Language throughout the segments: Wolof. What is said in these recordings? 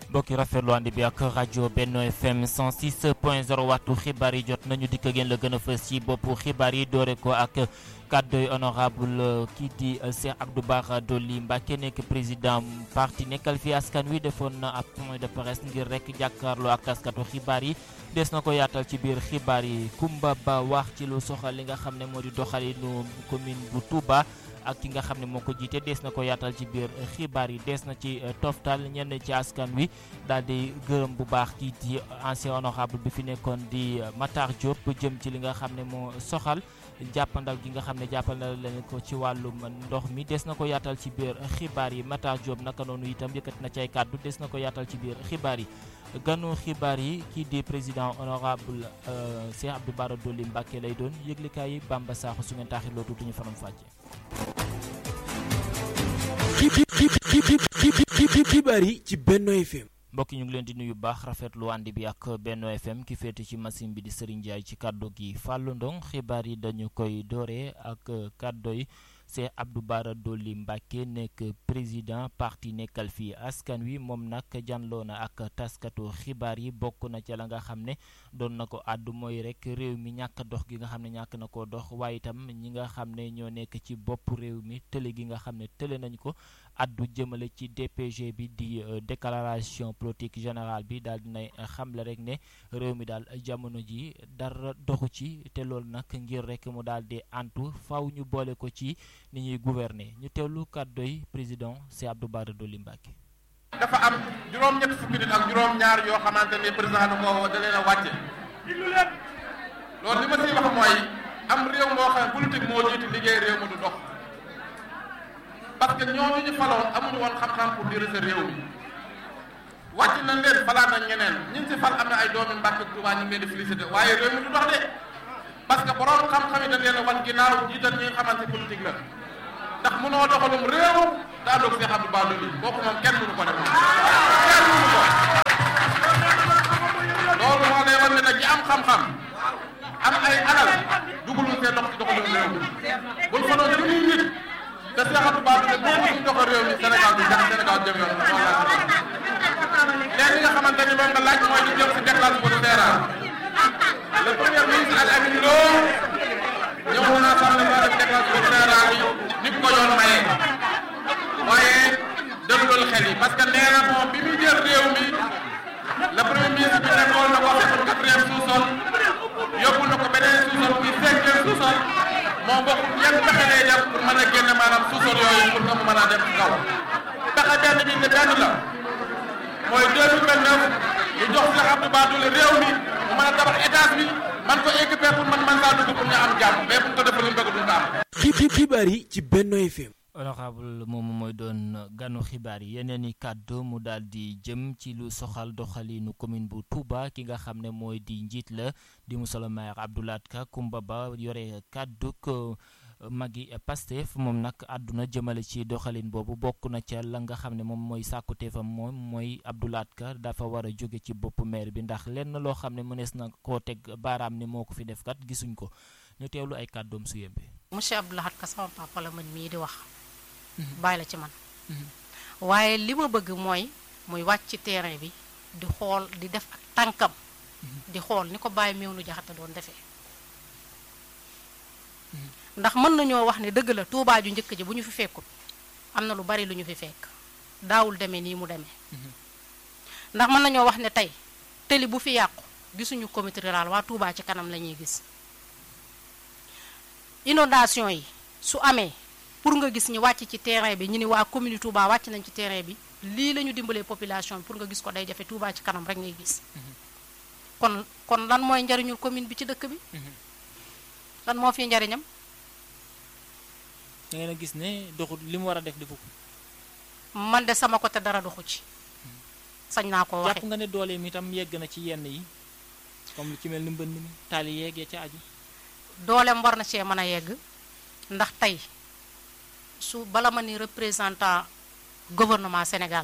mbokki rafetlu ànd bi ak rajo Benno FM 106 point 0 waxtu xibaar yi jot nañu dikk ngeen la gën a fës ci boppu xibaar yi doore ko ak kàddoy honorable kii di Cheikh Abdou Bara Dolly Mbacké nekk président parti nekkal fi askan wi defoon na ab point de presse ngir rek jàkkaarloo ak taskatu xibaar yi des na ko yaatal ci biir xibaar yi Kumba Ba wax ci lu soxal li nga xam ne moo di doxalinu commune bu Touba ak ki nga xam ne moo ko jiite des na ko yaatal ci biir xibaar yi des na ci toftal ñenn ci askan wi daal di gërëm bu baax kii di ancien honorable bi fi nekkoon di Matar Diop jëm ci li nga xam ne moo soxal jàppandal gi nga xam ne jàppandal leen ko ci wàllum ndox mi des na ko yaatal ci biir xibaar yi Matar Diop naka noonu itam yëkkati na ci ay kàddu des na ko yaatal ci biir xibaar yi ganu xibaar yi kii di président honorable Cheikh Abdou Bara Dolly Mbacké lay doon yëglikaay yi Bamba Sakho su ngeen taaxir loo tuuti ñu faram fàcce xibaar yi ci Benno FM mbokk ñu ngi leen di nuyu baax rafetlu ànd bi ak Benno FM ki féete ci machine bi di Serigne Ndiaye ci kàddu gi Fallou Ndong xibaar yi dañu koy dooree ak kàddu yi Cheikh Abdou Bara Dolly Mbacké nekk président parti nekkal fii askan wi moom nag janloo na ak taskatu xibaar yi bokk na ca la nga xam ne doon na ko àddu mooy rek réew mi ñàkk dox gi nga xam ne ñàkk na ko dox waaye itam ñi nga xam ne ñoo nekk ci bopp réew mi tële gi nga xam ne tële nañ ko addu jëmale ci DPG bi di déclaration politique générale bi daal dinay xamle rek ne réew mi daal jamono ji dara doxu ci te loolu nag ngir rek mu daal di antu faw ñu boole ko ci ni ñuy gouverner ñu teewlu kàddoy président Cheikh Abdou Bara Dolly Mbacké dafa am juróom-ñett fukki nit ak juróom-ñaar yoo xamante ne président da ko da leen a wàcce loolu li ma siy wax mooy am réew moo xam ne politique moo jiitu liggéey réew mi du dox parce que ñooñu ñu faloon amuñu woon xam-xam pour diriger réew mi wàcc nañ leen falaat nañ ñeneen ñi si fal am na ay doomi Mbàkke Tuubaa ñu ngi leen di félicité waaye réew mi du dox de parce que borom xam-xam yi dañ leen a wan ginnaaw jiital ñi nga xamante politique la ndax mënoo doxalum réew daa doog Cheikh Abdou Bara Dolly kooku moom kenn mënu ko def kenn mënu ko loolu moo lay wan ne nag ñi am xam-xam am ay alal dugalul seen loxo ci doxalum réew mi buñ fa doon junniy nit te Cheikh Abdou Bara Dolly boobu ñu doxal réew mi Sénégal du jëm Sénégal jëm yoon loolu laa léegi li nga xamante ni moom nga laaj mooy di jëm si déclaration bu leeral le premier ministre Al Amine Lo ñëw na assemblée ba def déclaration générale yi ni ko yoon mayee waaye dégluwul xel yi parce que nee na moom bi muy jël réew mi le premier ministre bi nekkoon na ko xamul quatrième sous-sol yóbbu na ko beneen sous-sol muy cinquième sous-sol moom bokk yan pexe lay def pour mën a génne maanaam sous-sol yooyu pour que mu mën a dem ci kaw pexe benn bi ne benn la mooy 2029 ñu jox Cheikh Abdou Bara Dolly réew mi mu mën a tabax étage bi man ko équiper pour man man saa dugg pour ñu am jàmm mais bu ñu ko defal lu mu bëgg duñ ko am. xibaar yi ci Benno FM honorable moomu mooy doon ganu xibaar yi yeneen i kàddu mu daal di jëm ci lu soxal doxalinu commune bu Touba ki nga xam ne mooy di njiit la di monsieur le maire Abdou Lahad Ka Kumba Ba yore kàdduk magi Pastef moom nag àdduna jëmale ci doxalin boobu bokk na ca la nga xam ne moom mooy sàkkuteefam moom mooy Abdou Lahad Ka dafa war a jóge ci boppu maire bi ndax lenn loo xam ne mënees na koo teg baaraam ni moo ko fi def kat gisuñ ko ñu teewlu ay kàddoom su yembe monsieur Abdou Lahad Ka sama papa la man mii di wax bàyyi la ci man waaye li ma bëgg mooy muy wàcc ci terrain bi di xool di def ak tànkam di xool ni ko bàyyi meew nu jaxate doon defee ndax mën nañoo wax ne dëgg la tuubaa ju njëkk ji bu ñu fi fekkut am na lu bari lu ñu fi fekk daawul demee nii mu demee ndax mën nañoo wax ne tey tëli bu fi yàqu gisuñu comité rural waa tuubaa ci kanam la ñuy gis inondation yi su amee pour nga gis ñi wàcc ci terrain bi ñu ni waa commune Touba wàcc nañ ci terrain bi lii la ñu dimbalee population bi pour nga gis ko day jafe Touba ci kanam rek ngay gis kon kon lan mooy njariñul commune bi ci dëkk bi lan moo fi njariñam da ngeen a gis ne doxul li mu war a def defu ko man de sama côté dara doxu ci sañ naa ko waxe jàpp nga ne doole mi itam yegg na ci yenn yi comme lu ci mel ni mbënd mi taali yeeg ya ca aju dooleem war na cee mën a yegg ndax tey su bala ma ni représentant gouvernement Sénégal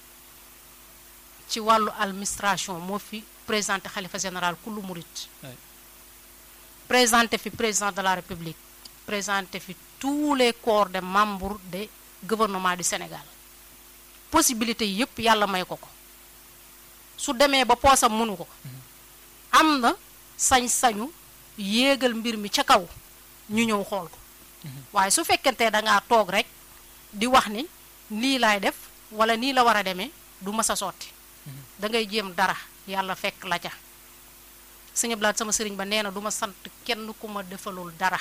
ci wàllu administration moo fi présenté xalifa général kullu murit présenté fi président de la république présenté fi tous les corps de membres de gouvernement du Sénégal possibilité yi yëpp yàlla may ko ko su demee ba poosam mënu ko am na sañ-sañu yéegal mbir mi ca kaw ñu ñëw xool ko waaye su fekkente da ngaa toog rek di wax ni lii laay def wala nii la war a demee du mës a sotti da ngay jéem dara yàlla fekk la ca sëñ Blaat sama sëriñ ba nee na du ma sant kenn ku ma defalul dara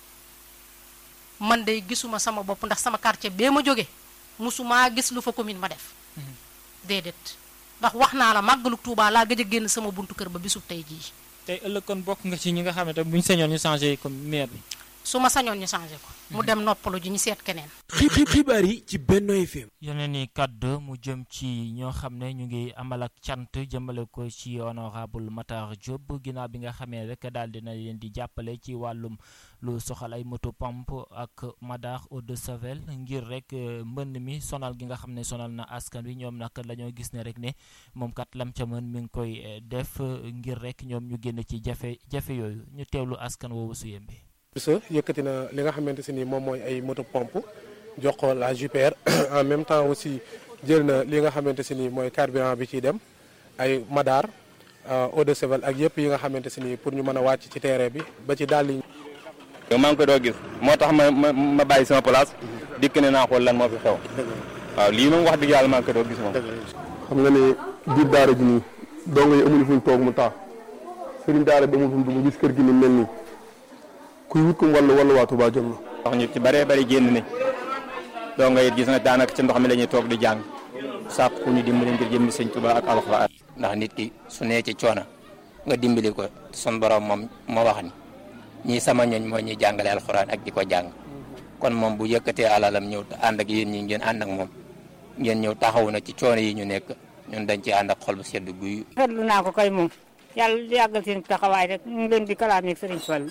man day gisuma sama bopp ndax sama quartier bee ma jóge musumaa gis lu fa commune ma def déedéet ndax wax naa la màggalu Tuubaa laa gëj a génn sama buntu kër ba bisub tey jii tey ëllëg kon bokk nga ci ñi nga xamante bu ñu sañoon ñu changé comme maire bi. su ma sañoon ñu changé ko mu dem noppalu ji ñu seet keneen xibaar yi ci Benno FM. yeneen i kàddu mu jëm ci ñoo xam ne ñu ngi amal ak cant jëmale ko ci honorable Matar Diop ginnaaw bi nga xamee rek daal dina leen di jàppale ci wàllum lu soxal ay moto pompe ak madar eau de Javel ngir rek mbënn mi sonal gi nga xam ne sonal na askan wi ñoom nag dañoo gis ne rek ne moom kat lam ca mën mi ngi koy def ngir rek ñoom ñu génn ci jafe jafe yooyu ñu teewlu askan woowu su yembe sa yëkkati na li nga xamante si ni moom mooy ay moto pompe jox ko la JPR en même temps aussi jël na li nga xamante si ni mooy carburant bi ciy dem ay madar eau de Javel ak yëpp yi nga xamante si ni pour ñu mën a wàcc ci terrain bi ba ci dàll yi yow maa ngi ko doo gis moo tax ma ma ma bàyyi sama place dikk ne naa xool lan moo fi xew waaw lii moom wax dëgg yàlla maa ngi ko doo gis moom xam nga ne biir daara ji nii dongo yi amuñu fuñ toog mu taa sëriñ daara bi amul fu mu dugg gis kër gi ni mel nii kuy wut ko wàllu wàllu waa Touba jot na wax ñu ci bëree bëri génn nañ dongo yi gis na daanaka ci ndox mi la ñuy toog di jàng sàkk ku ñu dimbali ngir jëmmi sëñ Touba ak alxuraan ndax nit ki su nee ci coono nga dimbali ko sun borom moom moo wax ni ñii sama ñooñ mooy ñuy jàngale alxuraan ak di ko jàng kon moom bu yëkkatee alalam ñëw ànd ak yéen ñi ngeen ànd ak moom ngeen ñëw taxawu na ci coono yi ñu nekk ñun dañ ci ànd ak xol bu sedd guy. rafetlu naa ko kay moom yàlla yàggal seen taxawaay rek ñu ngi leen di kalaam ak Serigne Fall.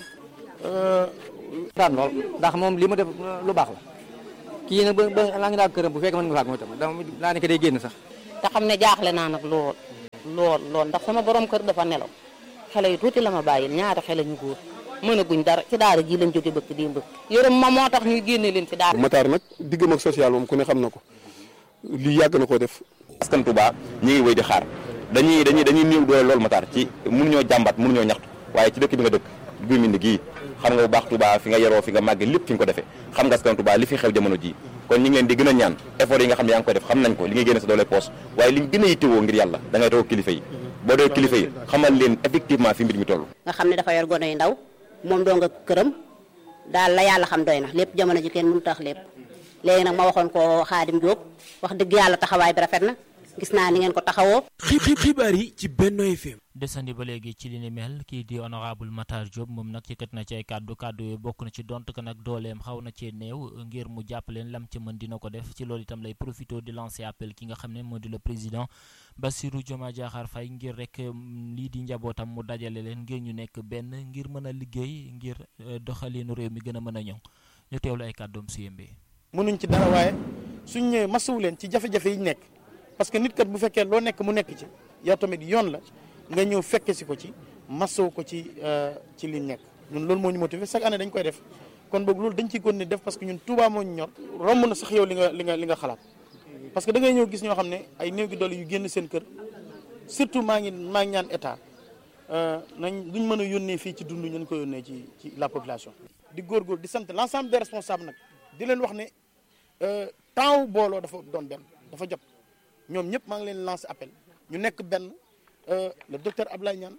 daan lool ndax moom li mu def lu baax la kii nag ba ba laa ngi daal këram bu fekkee mën nga faak mooy tam dama laa ne ko day génn sax. te xam ne jaaxle naa nag lool lool lool ndax sama borom kër dafa nelaw xale yu tuuti la ma bàyyil ñaari xale ñu góor mën a guñ dara ci daara ji lañ jóge bëkk démb yërëm ma moo tax ñuy génne leen ci daara Matar nag diggam ak social moom ku ne xam na ko lii yàgg na koo def askan Touba ñi ngi wéy di xaar dañuy dañuy dañuy néew doole loolu Matar ci mënuñoo jàmbat mënuñoo ñaxtu waaye ci dëkk bi nga dëkk guy mbind gii xam nga bu baax Touba fi nga yaroo fi nga màgge lépp fi nga ko defee xam nga askan Touba li fi xew jamono ji kon ñu ngi leen di gën a ñaan effort yi nga xam ne yaa ngi koy def xam nañ ko li ngay génne sa doole poos waaye li ñu gën a yittewoo ngir yàlla da ngay toog kilifa yi boo dee kilifa yi xamal leen effectivement fi mbir mi toll nga xam ne dafa yor gone yu ndaw moom doo nga këram daal la yàlla xam doy na lépp jamono ji kenn mënu tax lépp léegi nag ma waxoon ko Xaadim Diop wax dëgg yàlla taxawaay bi rafet na gis naa ni ngeen ko taxawoo xibaar yi ci Benno FM. desandi ba léegi ci li ni mel kii di honorable Matar Diop moom nag yëkkat na ci ay kàddu kàddu yooyu bokk na ci dont ko nag dooleem xaw na cee néew ngir mu jàppaleen lam ci mën dina ko def ci loolu itam lay profité di lancer appel ki nga xam ne moo di le président Bassirou Diomaye Diakhar Faye ngir rek lii di njabootam mu dajale leen ngir ñu nekk benn ngir mën a liggéey ngir doxalinu réew mi gën a mën a ñoŋ ñu teewlu ay kàddoom su yembee. mënuñ ci dara waaye suñ ñëwee masawu leen ci jafe-jafe yi ñu nekk parce que nit kat bu fekkee loo nekk mu nekk ci yow tamit yoon la nga ñëw fekke si ko ci masawu ko ci ci liñ nekk ñun loolu moo ñu motivé chaque année dañ koy def kon boog loolu dañ ciy continuer def parce que ñun Touba moo ñu ñor romb na sax yow li nga li nga li nga xalaat parce que da ngay ñëw gis ñoo xam ne ay néew gi doole yu génn seen kër surtout maa ngi maa ngi ñaan état nañ duñ mën a yónnee fii ci dund ñu ko yónnee ci ci la population. di góorgóor di sant l'ensemble des responsables nag di leen wax ne temps wu booloo dafa doon benn dafa jot ñoom ñëpp maa ngi leen lancer appel ñu nekk benn le docteur Ablaye Niane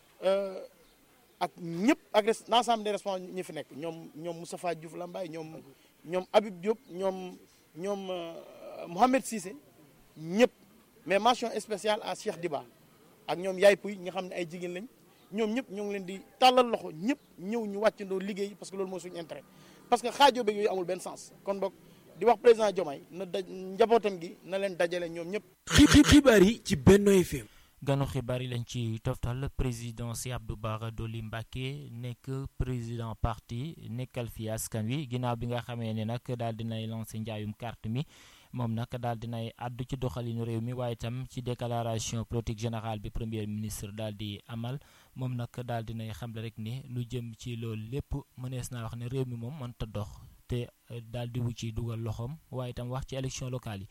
ak ñëpp ak l'ensemble des responsables ñi fi nekk ñoom ñoom Moustapha Diouf Lambaye ñoom ñoom Habib Diop ñoom ñoom Mohamed Cissé ñëpp mais mention spéciale à Cheikh Diba ak ñoom Yaay Pouy nga xam ne ay jigéen lañ ñoom ñëpp ñoo ngi leen di tàllal loxo ñëpp ñëw ñu wàccandoo liggéey parce que loolu mooy suñu intérêt parce que xaajoo beeg yooyu amul benn sens kon boog di wax président Diomaye na daj njabootam gi na leen dajale ñoom ñëpp. xibaar yi ci Benno FM. ganu xibaar yi lañ ci toftal président si Abdou Bara Dolly Mbacké nekk président parti nekkal fi askan wi ginnaaw bi nga xamee ne nag daal dinay lancé njaayum carte mi moom nag daal dinay àddu ci doxalinu réew mi waaye itam ci déclaration politique générale bi premier ministre daal di amal moom nag daal dinay xamle rek ni lu jëm ci loolu lépp mënees naa wax ne réew mi moom mënta dox te daal di wu ci dugal loxoom waaye itam wax ci élection locale yi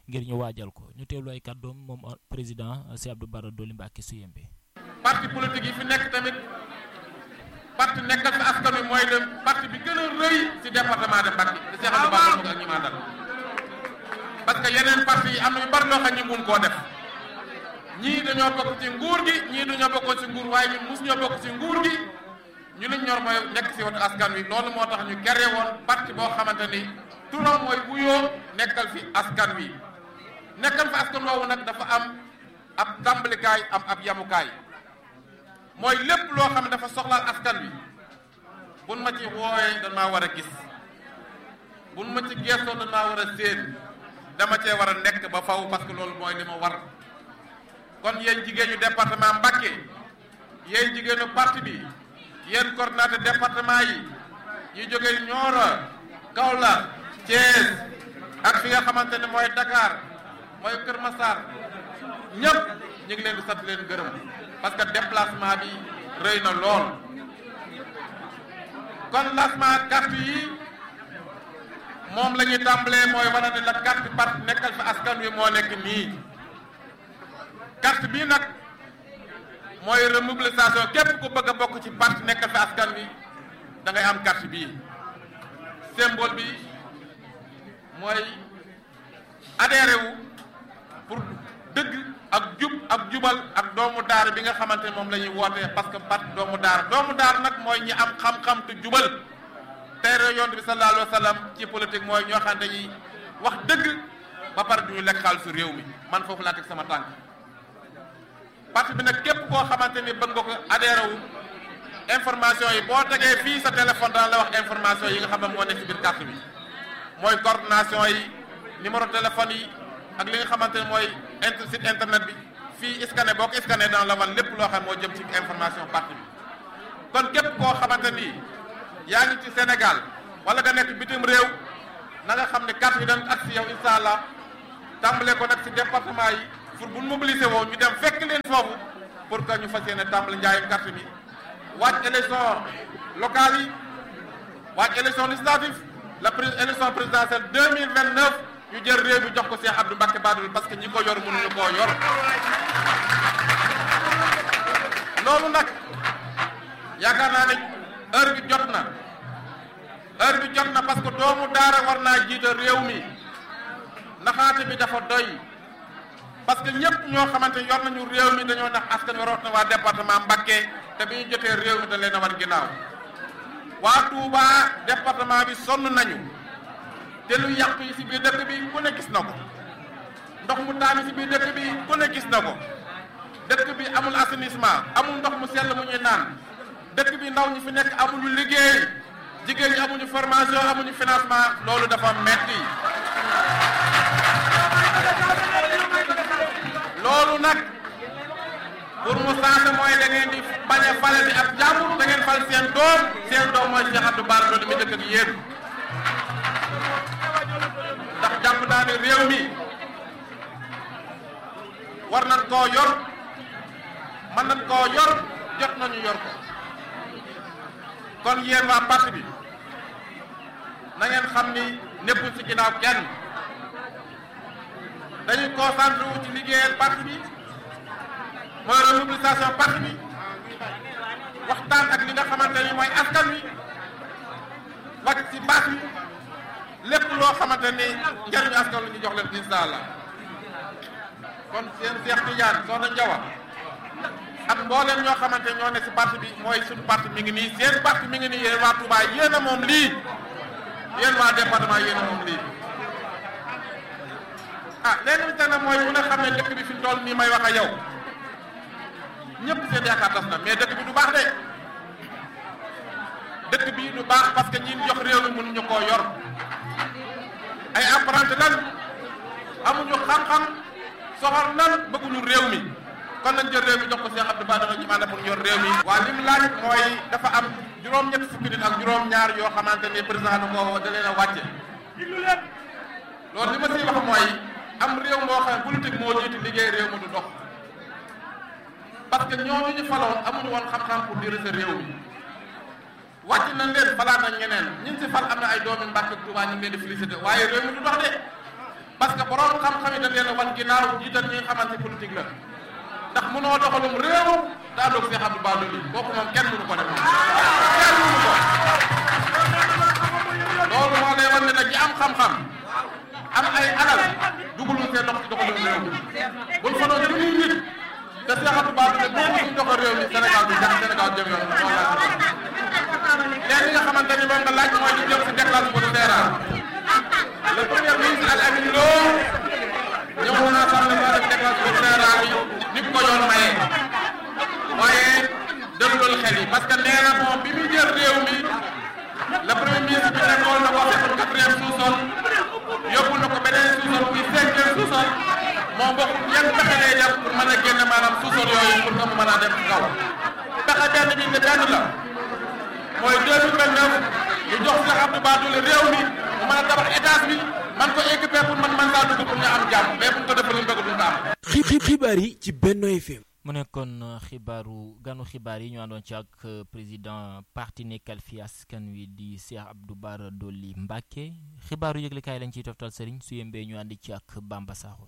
ngir ñu waajal ko ñu teewlu ay kàddoom moom président Cheikh Abdou Bara Dolly Mbacké Souyembe parti politique yi fi nekk tamit parti nekkal fi askan wi mooy le parti bi gën a rëy ci département de Mbacké di Cheikh Abdou Bara Dolly ak ñi ma àndal parce que yeneen parti yi am na yu bari loo xam ñi mun koo def ñii dañoo bokk ci nguur gi ñii dañoo bokkoon ci nguur waaye ñun mus ñoo bokk ci nguur gi ñu liñ ñor mooy nekk ci wetu askan wi loolu moo tax ñu créé woon parti boo xamante ni turam mooy wuyoo nekkal fi askan wi nekkal fi askan woowu nag dafa am ab tàmbalikaay am ab yamukaay mooy lépp loo xam ne dafa soxlaal askan wi buñ ma ci woowee dañ maa war a gis buñ ma ci geestoo dañ maa war a séen dama cee war a nekk ba faw parce que loolu mooy li ma war kon yéen jigéen ñu département Mbacké yéen jigéenu parti bi yéen coordinateur département yi yi jógee Nioro Kaolack Thiès ak fi nga xamante ne mooy Dakar mooy Kër Massar ñëpp ñu ngi leen di sant leen gërëm parce que déplacement bi rëy na lool kon lancement carte yi moom la ñuy tàmbalee mooy wane ne la carte parti nekkal fi askan wi moo nekk nii carte bii nag mooy remobilisation képp ku bëgg a bokk ci parti nekkal fi askan wi da ngay am carte bii symbole bi mooy adhéré wu pour dëgg ak jub ak jubal ak doomu daara bi nga xamante ne moom la ñuy wootee parce que parti doomu daara doomu daara nag mooy ñi am xam-xam te jubal teere yonent bi sallallahu alayhi wa sallam ci politique mooy ñoo xam ne dañuy wax dëgg ba pare du ñu lekk xaalisu réew mi man foofu laa teg sama tànk parti bi nag képp koo xamante ni bëgg nga ko adhéré wu information yi boo tegee fii sa téléphone dana la wax information yi nga xam ne moo nekk ci biir carte bi mooy coordination yi numéro téléphone yi ak li nga xamante ne mooy inter site internet bi fii scanné boo ko scanné dana la wan lépp loo xam moo jëm ci information parti bi kon képp koo xamante ni yaa ngi ci Sénégal wala nga nekk bitim réew na nga xam ne carte yi dañ ak si yow incha allah tàmbale ko nag si département yi pour bu mobilisé woo ñu dem fekk leen foofu pour que ñu fas yéene tàmbale njaayum carte bi waaj élection locale yi waaj élection législative la pré élection présidentielle deux mille vingt neuf ñu jël réew mi jox ko Cheikh Abdou Mbacké Bara Dolly parce que ñi ko yor mënuñu koo yor loolu nag yaakaar naa ne heure bi jot na heure bi jot na parce que doomu daara war naa jiite réew mi naxaate bi dafa doy parce que ñëpp ñoo xamante yor nañu réew mi dañoo nax askan wi na waa département Mbacké te bi ñu jotee réew mi da leen a war ginnaaw waa Touba département bi sonn nañu te lu yàqu yi si biir dëkk bi ku ne gis na ko ndox mu taami si biir dëkk bi ku ne gis na ko dëkk bi amul assainissement amul ndox mu sell mu ñuy naan dëkk bi ndaw ñi fi nekk amuñu liggéey jigéen ñi amuñu formation amuñu financement loolu dafa metti loolu nag pour mu changé mooy da ngeen di bañ a fale bi ak jàmbur da ngeen fal seen doom seen doom mooy Cheikh Abdou Bara Dolly mi dëkk ak yéen ndax jàpp naa ne réew mi war nañ koo yor mën nañ koo yor jot nañu yor ko kon yéen waa parti bi na ngeen xam ni nekkul ci ginnaaw kenn dañuy concentré wu ci liggéeyal parti bi mooy remobilisation parti bi waxtaan ak li nga xamante ni mooy askan wi wàcc ci baat bi lépp loo xamante ni njëriñu askan wi ñu jox leen incha allah kon seen Cheikh Tidiane Soxna Njawa ak mbooleem ñoo xamante ñoo ne ci parti bi mooy suñu parti mi ngi nii seen parti mi ngi nii yéen waa Touba yéen a moom lii yéen waa département yéen a moom lii ah léegi bi tane mooy bu nga xam ne dëkk bi fi mu toll nii may wax ak yow ñëpp seen yaakaar tas na mais dëkk bi du baax de dëkk bi du baax parce que ñi jox réew mi mënuñu koo yor ay apprenti lan amuñu xam-xam soxor nan bëgguñu réew mi kon nañ jël réew mi jox ko Cheikh Abdou Bara Dolly ñu ànd pour yor réew mi. waa li mu laaj mooy dafa am juróom-ñett fukki nit ak juróom-ñaar yoo xamante ni président da koo da leen a wàcce loolu li ma siy wax mooy am réew moo xam ne politique moo jiitu liggéey réew mi du dox parce que ñooñu ñu faloon amuñu woon xam-xam pour diriger réew mi wàcc nañ leen falaat nañ ñeneen ñun si fal am na ay doomi Mbàkke ak Tuubaa ñu ngi leen di félicité waaye réew mi du dox de parce que borom xam-xam yi dañ leen a wan ginnaaw jiital ñi nga xamante politique la ndax mënoo doxalum réew daa doog Cheikh Abdou Bara Dolly kooku moom kenn mënu ko def kenn mënu ko loolu moo lay wan ne nag ñi am xam-xam am ay alal dugalul seen loxo ci doxalum réew mi buñ fa doon junniy nit te Cheikh Abdou Bara Dolly boo suñ doxal réew mi Sénégal bi jëm Sénégal jëm yoon loolu laa leen li nga xamante ni moom nga laaj mooy li jëm si déclaration de terrain le premier ministre Al Amin Lo ñëwoon naa sax dafa def déclaration de terrain bi ni ko yoon maye waaye dëggalul xel yi parce que nee na moom bi muy jël réew mi le premier ministre bi nekkoon na ko fekkoon quatrième sous-sol yóbbu na ko beneen sous-sol muy cinquième sous-sol moom bokk yan pexe lay def pour mën a génne maanaam sous-sol yooyu pour nga mu mën a dem ci kaw pexe benn bi ne benn la mooy 2029 ñu jox Cheikh Abdou Bara Dolly réew mi mu mën a tabax étage bi man ko équiper pour man man saa dugg pour ñu am jàmm mais bu ñu ko defee lu mu bëgg duñ ko am. xi- xibaar yi ci Benno FM. mu nekkoon xibaaru ganu xibaar yi ñu àndoon ci ak président parti nekkal fi askan wi di Cheikh Abdou Bara Dolly Mbacké xibaaru yëglekaay lañ ciy toftal sëriñ su yembee ñu àndi ci ak Bamba Sakho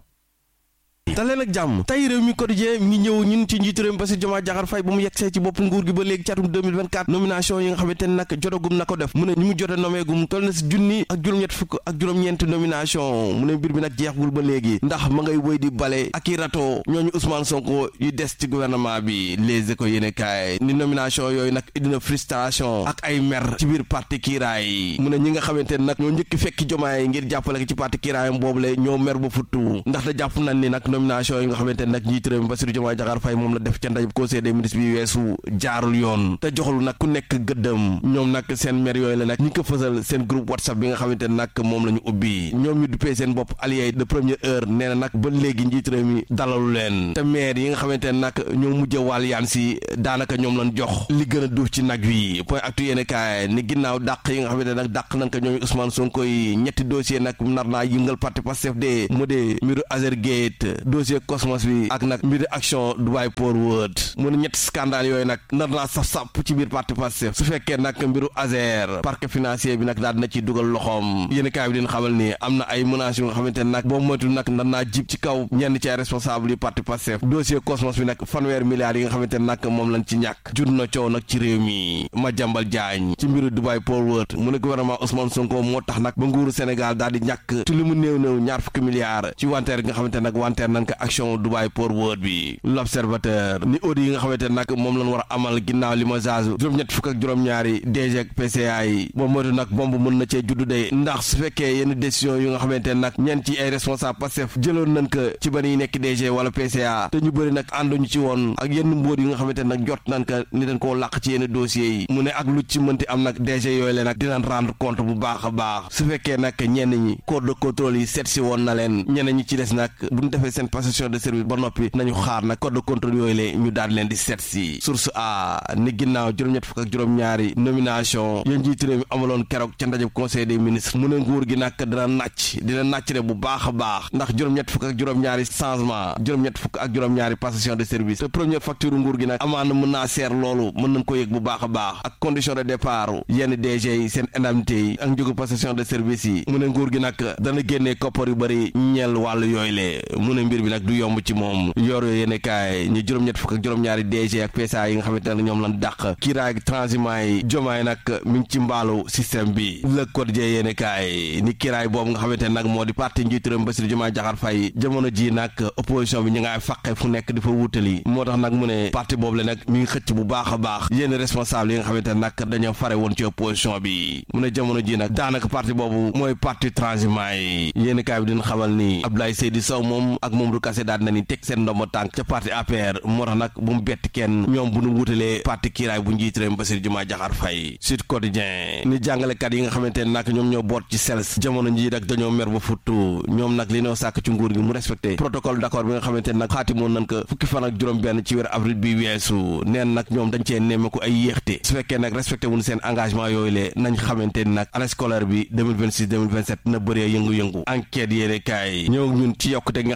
daleen ak jàmm tey réew mi quotidien mi ngi ñëw ñun ci njiitu réew mi Bassirou Diomaye Diakhar Faye ba mu yegsee ci bopp nguur gi ba léegi ci atum 2024 nomination yi nga xamante ne nag jotagum na ko def mu ne ñi mu jote nommé gum toll na si junni ak juróom-ñett fukk ak juróom-ñeent nomination mu ne mbir bi nag jeexgul ba léegi ndax ma ngay wëy di bale ak i rato ñooñu Ousmane Sonko yu des ci gouvernement bi les éco yéene kaay ni nomination yooyu nag indi na frustration ak ay mer ci biir parti kiiraay mu ne ñi nga xamante ne nag ñoo njëkki fekki Diomaye ngir jàppale ko ci parti kiiraayam boobule ñoo mer ba futtu ndax da jàpp nañ ni nag nomination yi nga xamante ne nag njiit réew mi Bassirou Diomaye Diakhar Faye moom la def ca ndajub conseil des ministres bi weesu jaarul yoon te joxul nag ku nekk gëddëm ñoom nag seen maire yooyu la nag ñi ko fësal seen groupe whatsapp bi nga xamante ne nag moom la ñu ubbi ñoom ñu duppee seen bopp allié de première heure nee na nag ba léegi njiit réew mi dalalu leen te maire yi nga xamante ne nag ñoo mujj wàll yaan si daanaka ñoom lañ jox li gën a duuf ci nag wi point actu yéene kaay ni ginnaaw dàq yi nga xamante ne nag dàq nañ ko ñoom Ousmane Sonko yi ñetti dossier nag nar naa yëngal parti Pastef de mu de mbiru Azergate dossier Cosmos bi ak nag mbiru action Dubai Port World mu ne ñetti scandale yooyu nag nar naa saf sàpp ci biir parti Pastef su fekkee nag mbiru Azer parquet financier bi nag daal dina ci dugal loxoom yéen kaay bi dina xamal ni am na ay menaces yu nga xamante ne nag boo moytul nag nar naa jib ci kaw ñenn ci ay responsable yu parti Pastef dossier Cosmos bi nag fanweer milliards yi nga xamante ne nag moom lañ ci ñàkk jur na coow nag ci réew mi ma jàmbal jaañ ci mbiru Dubai Port World mu ne gouvernement Ousmane Sonko moo tax nag ba nguuru Sénégal daal di ñàkk ci li mu néew néew ñaar fukki milliards ci wanteer gi nga xamante ne nag wanteer nañ ko action Dubai Port World bi l'observateur ni audit yi nga xamante ne nag moom lañ war a amal ginnaaw li ma zaazu juróom-ñett fukk ak juróom-ñaari DG ak PCA yi moom mooy nag bomb mën na cee juddu de ndax su fekkee yenn décision yu nga xamante ne nag ñeen ci ay responsable Pastef jëloon nañ ko ci ba ñuy nekk DG wala PCA te ñu bëri nag ànduñu ci woon ak yenn mbóot yi nga xamante ne nag jot nañ ko ni dañ koo làq ci yenn dossiers yi mu ne ak lu ci mënti am nag DG yooyu le nag dinañ rendre compte bu baax a baax su fekkee nag ñenn ñi corps de contrôle yi seet si woon na leen ñenn ñi ci des nag bu ñu defee seen passation de service ba noppi nañu xaar nag corps de contrôle yooyu le ñu daal leen di seet si source a ni ginnaaw juróom-ñett fukk ak juróom-ñaari nomination yéen njiitu réew mi amaloon keroog ca ndajeb conseil des ministres mu ne nguur gi nag dina nàcc dina nàcc re bu baax a baax ndax juróom-ñett fukk ak juróom-ñaari changement juróom-ñett fukk ak juróom-ñaari passation de service te première facture nguur gi nag amaana mën naa seer loolu mën nañ ko yëg bu baax a baax ak condition de départ yenn DG yi seen indemnité yi ak njógu passation de service yi mu ne nguur gi nag dana génnee koppar yu bëri ñeel wàllu yooyu le mu ne mbir bi nag du yomb ci moom yor yooyu yéene kaay ñu juróom-ñett fukk ak juróom-ñaari DG ak PSA yi nga xamante ne ñoom lan dàq kiiraay ak transhumant yi jomaay nag mi ngi ci mbaalu système bi le quotidien yéene kaay ni kiiraay boobu nga xamante ne nag moo di parti njiitu réew Bassirou Diomaye Diakhar Faye jamono ji nag opposition bi ñu ngay faqe fu nekk di fa wutali moo tax nag mu ne parti boobu le nag mi ngi xëcc bu baax a baax yenn responsable yi nga xamante ne nag dañoo fare woon ci opposition bi mu ne jamono ji nag daanaka parti boobu mooy parti transhumant yi yéeni kaay bi dina xamal ni Abdoulaye Seydi Sow moom ak Mamadou Kassé daal na ni teg seen ndombo tànk ca parti APR moo tax nag bu mu bett kenn ñoom bu nu wutalee parti kiiraay bu njiit réew Bassirou Diomaye Diakhar Faye Sud Quotidien ni jàngalekat yi nga xamante ne nag ñoom ñoo boot ci SELS jamono ji nag dañoo mer ba futtu ñoom nag li noo sàkk ci nguur gi mu respecté protocole d'accord bi nga xamante ne nag xaatimoon nañ ko fukki fan ak juróom benn ci weer avril bi weesu neen nag ñoom dañ cee nemmeeku ay yéexte su fekkee nag respecté wuñ seen engagement yooyu le nañ xamante ni nag année scolaire bi 2026 2027 na bëree yëngu-yëngu enquête yéene kaay ñëw ñun ci yokkute gi nga xamante ne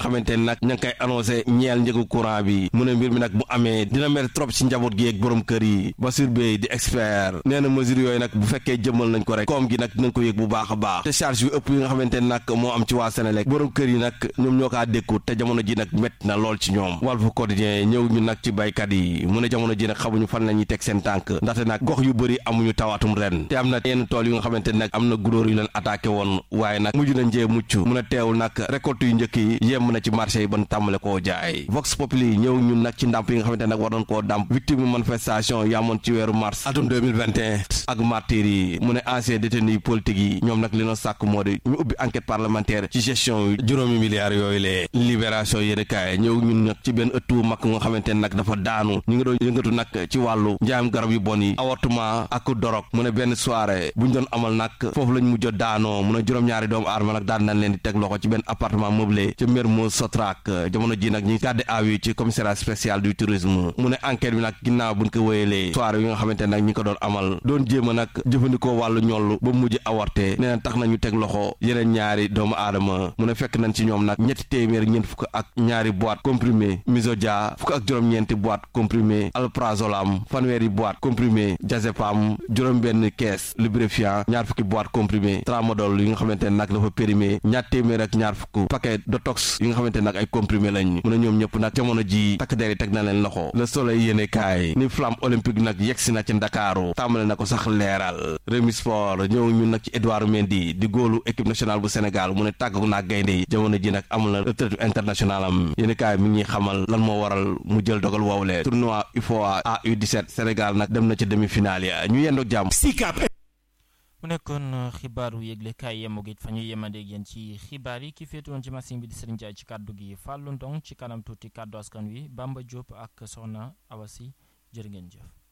ne nag ña ngi koy annoncé ñeel njëgu courant bi mu ne mbir mi nag bu amee dina mel trop ci njaboot gi ak borom kër yi Bassirou Bey di expert nee na mesure yooyu nag bu fekkee jëmmal nañ ko rek koom gi nag dinañ ko yëg bu baax a baax te charge yu ëpp yi nga xamante ne nag moo am ci waa Sénélec borom kër yi nag ñoom ñoo kaa dékku te jamono ji nag métti na lool ci ñoom Walf Quotidien ñëw ñu nag ci baykat yi mu ne jamono ji nag xamuñu fan la ñuy teg seen tànk ndaxte nag gox yu bëri amuñu tawatum ren te am na yenn tool yu nga xamante ne nag am na gunóor yu leen attaqué woon waaye nag mujj na njee mucc mu ne teewul nag récolte yu njëkk yi yemb na ci marché yi ban tàmbale koo jaay Vox Populi ñëw ñun nag ci ndàmp yi nga xamante ne nag war nañ koo dàmp victime manifestation yamoon ci weeru mars atum 2021 ak martyrs yi mu ne ancien détenu politique yi ñoom nag li na sàkk moo di ñu ubbi enquête parlementaire ci gestion yu juróomi milliards yooyu lee libération yéene kaay ñëw ñun nag ci benn ëttu mag nga xamante ne nag dafa daanu ñu ngi doon yëngatu nag ci wàllu njaayam garab yu bon yi avortement ak dorog mu ne benn soirée bu ñu doon amal nag foofu lañ mujj daanoo mu ne juróom-ñaari doomu aadama nag daan nañ leen di teg loxo ci benn appartement meublé ca Mermoz Sotrac jamono ji nag ñi gardé à vue ci commissariat spécial du tourisme mu ne enquête bi nag ginnaaw buñ ko wéyalee soirée yi nga xamante ne nag ñi ko doon amal doon jéem a nag jëfandikoo wàllu ñollu ba mujj avorté nee na tax nañu teg loxo yeneen ñaari doomu aadama mu ne fekk nañ ci ñoom nag ñetti téeméer ñeent fukk ak ñaari boîte comprimé misodia fukk ak juróom-ñeenti boîte comprimé alprazolam fanweeri boîte comprimé diazépam juróom-benn kees lubrifiant ñaar fukki boîte comprimé tramadol yi nga xamante ne nag dafa périmé ñaar téeméer ak ñaar fukk paquet de tox yi nga xamante ne nag ay comprimé lañ mu ne ñoom ñëpp nag jamono ji takk der yi teg na leen loxo le soleil yéene kaay ni flamme olympique nag yegsi na ci ndakaaru tàmbale na ko sax leeral Rewmi Sport ñëw ñun nag ci Edouard Mendy di góolu équipe nationale bu Sénégal mu ne tàggu naa gaynde yi jamono ji nag amul na retraite internationale am yéene kaay mi ngi xamal lan moo waral mu jël dogal woowule tournoi UFOA AU17 Sénégal nag dem na ci demi-finale ya ñu yendoog jàmm mu nekkoon xibaaru yëglekaay yemoog it fa ñuy yemandeeg yéen ci xibaar yi ki féetewoon ci machine bi di Serigne Ndiaye ci kàddu gi Fallou Ndong ci kanam tuuti kàddu askan wi Bamba Diop ak Soxna Awasi jërë ngeen jëf